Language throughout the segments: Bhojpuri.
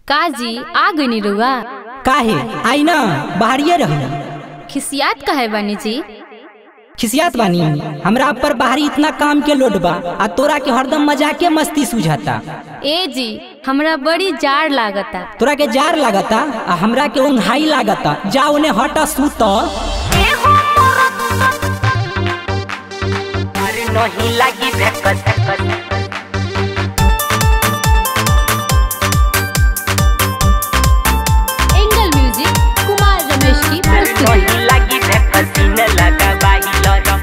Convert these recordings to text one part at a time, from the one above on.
काजी आ गई रुआ काहे आई ना बाहरिए रही खिसियात कहे बानी जी खिसियात बानी हमरा पर बाहरी इतना काम के लोड बा आ तोरा के हरदम मजाके मस्ती सुझाता ए जी हमरा बड़ी जाड़ लागता तोरा के जार लागता आ हमरा के ओंघाई लागता जा उन्हें हटा सूत अरे नहीं लगी भेकस एंगल म्यूजिक कुमार रमेश की प्रस्तुति नहीं लगी भेकस न लगा बाई लरम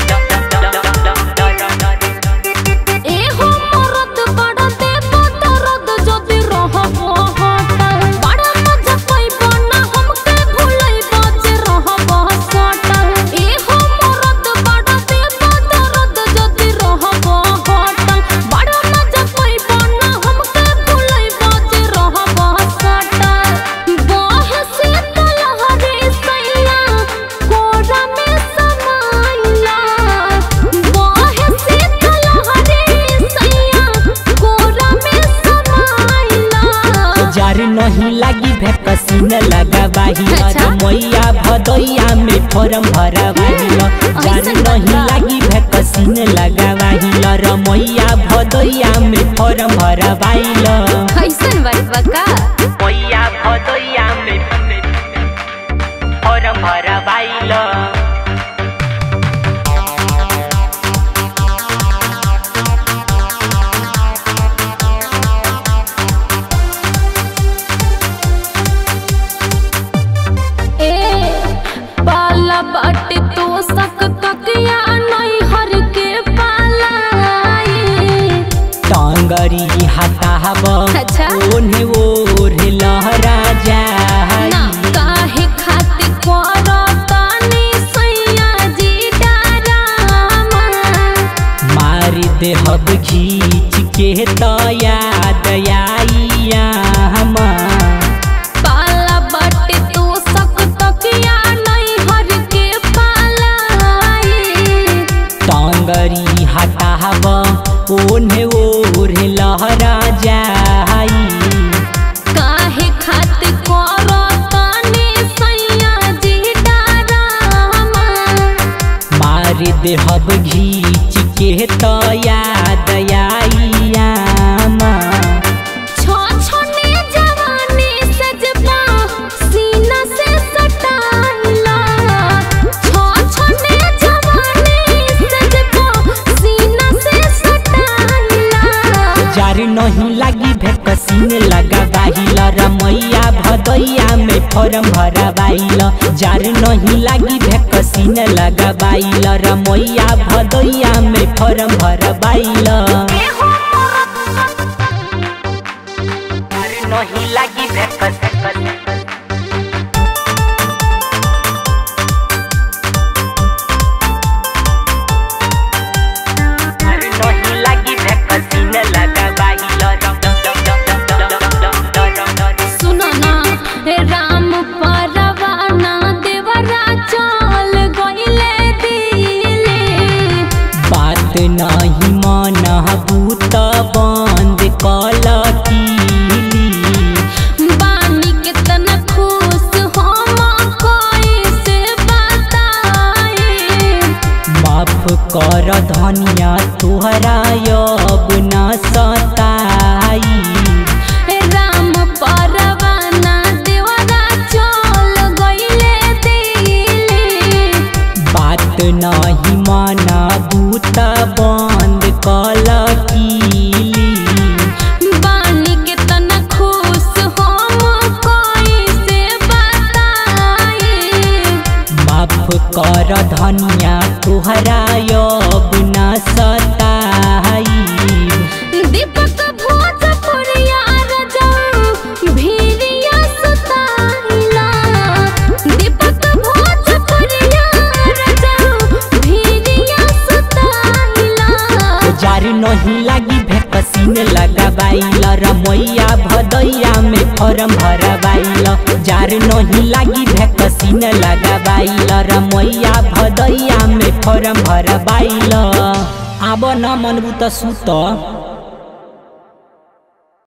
ए हो मरद बड़ा देव दर्द जदी रहबो हटल बड़ा मजा पैबो ना हमके भुलैबो जे रहबो सटल ए हो मरद बड़ा देव दर्द जदी रहबो हटल बड़ा मजा पैबो ना हमके भुलैबो जे रहबो सटल बहे से तलहरे सैया कोरा में समाइला बहे से तलहरे सैया कोरा में समाइला जार नहीं लागी भेकसी न लगा बाही अच्छा। मैया भदैया में फॉर्म भरा बाहिल जार ऐसन बात नहीं बा। लागी भेकसी न लगा बाहिल र मैया भदैया में फॉर्म भरा बाहिल कैसन बात बा का मैया भदैया में और भरा बाइल ए पाला बाटे तो सक तकिया नहीं हर के पालाई टांगरी हताब अच्छा। ओन्हे ओढ़े लहरा जाई ना काहे खातिर करतानी सैया जी डरामा मार देहब घीच के तो याद आइया पाला बाटे तो सक तकिया नहीं हर के पालाई टांगरी हताब ओन्हे ओढ़े लहरा जाई काहे खातिर करतानी सैया जी डरामा मार देहब घीच के तो याद आइया छो छोने जवानी सजबा सीना से सटाइला छो छोने जवानी सजबा सीना से सटाइला जार नहीं लागी भेकसीन लगा बाहिल रमैया भदैया में फॉर्म भरा बाइल जार नहीं लागी भेकसीन लगा बाइल रमैया भदैया में फॉर्म भरा बाइल अरे नहीं लगी भेकस अरे नहीं लगी भेकस न लगा बाइल सुनो ना हे राम परवाना देवरा चल गइले दिले बात नहीं मन बूत बंद कल कीली बानी कितना खुश हम कैसे बताए माफ कर धनिया तोहरा अब न सताई राम परवाना देवरा चल गइले दिले बात नहीं माना बूत बंद कल कीली बानी कितना खुश हम कैसे बताए माफ कर धनिया तोहरा अब न सताई दीपक भोजपुरिया रजा भीरिया सुताइला दीपक भोजपुरिया रजा भीरिया सुताइला जार नहीं लागी भेकसीन लगा बाइल रमैया भदैया में फॉर्म भरा बाइल जार नहीं लागी भेकसीन लगा बाइल रमैया भदैया में फॉर्म भरा बाइल आब न मनबू त सुत